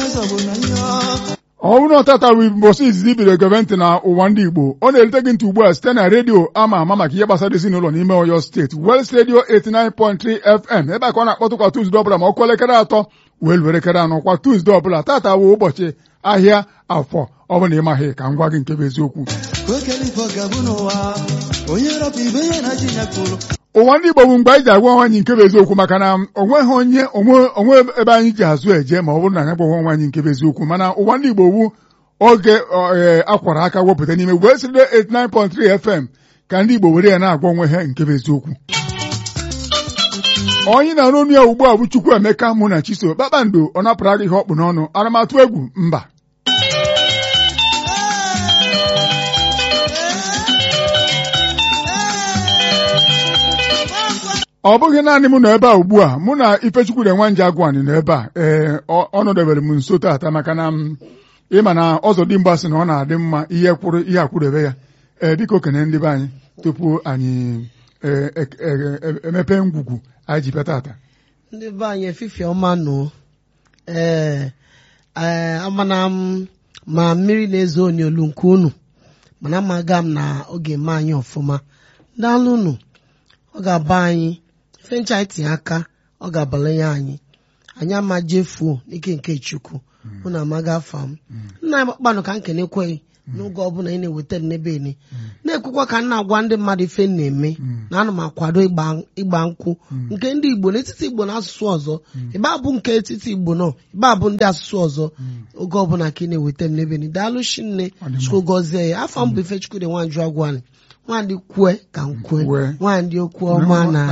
ọ bụrụ na ọtata bụ mbọsị izizi biri egebe ntị na ụwa ndị Igbo ọ na-erute gị ntị ugbu a site na redio ama ama maka ihe gbasara ezinụlọ n'ime Ọyọ steeti Wels redio 89.3 FM ebe a ka ọ na-akpọtụkwa Tuzdee ọbụla ma ọ kụọ elekere atọ wee luo elekere anọ kwa Tuzdee ọbụla tata bụ ụbọchị ahịa afọ ọ bụ na ị maghị ka m gwa gị nke bụ eziokwu ụwa ndị Igbo bụ mgbe anyị ji agwa onwe anyị nke bụ eziokwu maka na onweghị onye onwe ebe anyị ji azụ eje ma ọ bụrụ na anyị gwaghị onwe anyị nke bụ eziokwu mana ụwa ndị Igbo wu oge akwara aka wepụta n'ime wee sịrị 89.3 FM ka ndị Igbo were ya na-agwa onwe ha nke bụ eziokwu onye na-arụ ọnụ ya ugbu a bụ Chukwu Emeka mụ na Chiso kpakpando ọ napụrụ aga ihe ọkpụ n'ọnụ aramatụ egwu mba ọ bụghị naanị m nọ ebe a ugbu a mụ na Ifechukwu na Nwanje Agwani nọ ebe a ee ọ nọdebere m nso tata maka na ịma na ọzọdimgba sị na ọ na-adị mma ihe kwụrụ ihe akwụdebe ya ee biko kene ndị be anyị tupu anyị emepe ngwugwu anyị ji bịa tata ndị be anyị efifie ọma nụ ee amana m ma mmiri na-ezo onyolu nke unu mana amaga m na oge eme anyị ọfụma daalụ unu ọ ga-aba anyị ife ncha anyị tinye aka ọ ga-abalanye anyị anyị ama jefuo n'ike nke chukwu mụ na amaga afa m nna anyị kpakpanụ ka m kenekweghị n'oge ọbụla ị na-eweta m n'ebe ene na-ekwukwa ka m na-agwa ndị mmadụ ife m na-eme na ana m akwado ịgba nkwụ nke ndị igbo n'etiti igbo na asụsụ ọzọ ịba abụ nke etiti igbo nọ ịba abụ ndị asụsụ ọzọ oge ọbụla ka ị na-eweta m n'ebe ene daalụ shi nne chukwu gọzie ya afọ m bụ Ifechukwu dị Nwanju Agwani nwandị kwue ka m kwue nwandị okwu ọma na